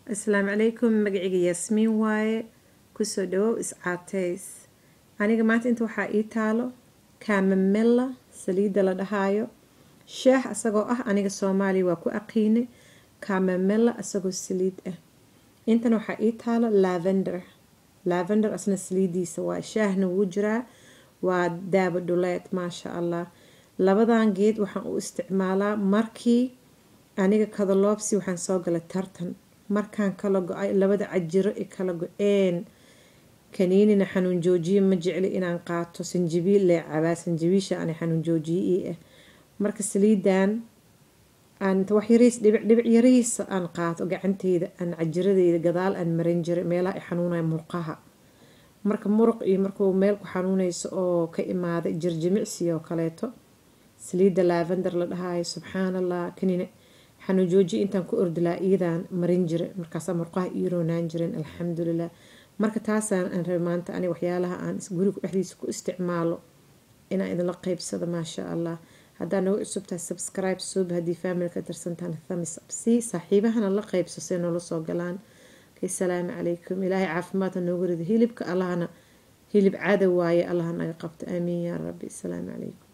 asalaamu calaykum magacayga yaasmiin waaye kusoo dhawow iscaateys aniga maanta inta waxaa ii taalo kamamela saliidda la dhahaayo sheex isagoo ah aniga soomaaliya waa ku aqiine kamamela isagoo saliid ah intan waxaa ii taalo lavender lavender asna saliidiisa waa shaahna wuu jiraa waa daaba dhuleed maasha allah labadan geed waxaan u isticmaalaa markii aniga kadaloobsi waxaan soo galay tartan markaan kala go-ay labada cajiro i kala go-een kaniinina xanuun joojiye ma jecli inaan qaato sanjabiil lee cabaa sanjabiisha ana xanuun joojiye ii ah marka saliidan aan wax yariis dhibic dhibic yariisa aan qaato gacanteyda aan cajiradeyda gadaal aan marin jiray meelaha i xanuunaya murqaha marka muruq iyo markuu meel ku xanuunayso oo ka imaaday jirjimicsi oo kaleeto saliidda lavender la dhahaayo subxaan allah kanina xanuun joojiye intaan ku ordilaa iidaan marin jiray markaasaa murqaha ii roonaan jireen alxamdulilah marka taasaan aan rabay maanta ani waxyaalaha aan guriga dhexdiisa ku isticmaalo inaan idinla qeybsado maasha allah haddaa nagu cusubtahay subscribe suub haddii familka tirsantaan thamis si saaxiibahana la qeybso see noola soo galaan okay salaamu calaykum ilaahay caafimaadka noogu rido hilibka allahana hilib cadow waaye allaha naga qabto aamiin yaa rabbi asalaamu calaykum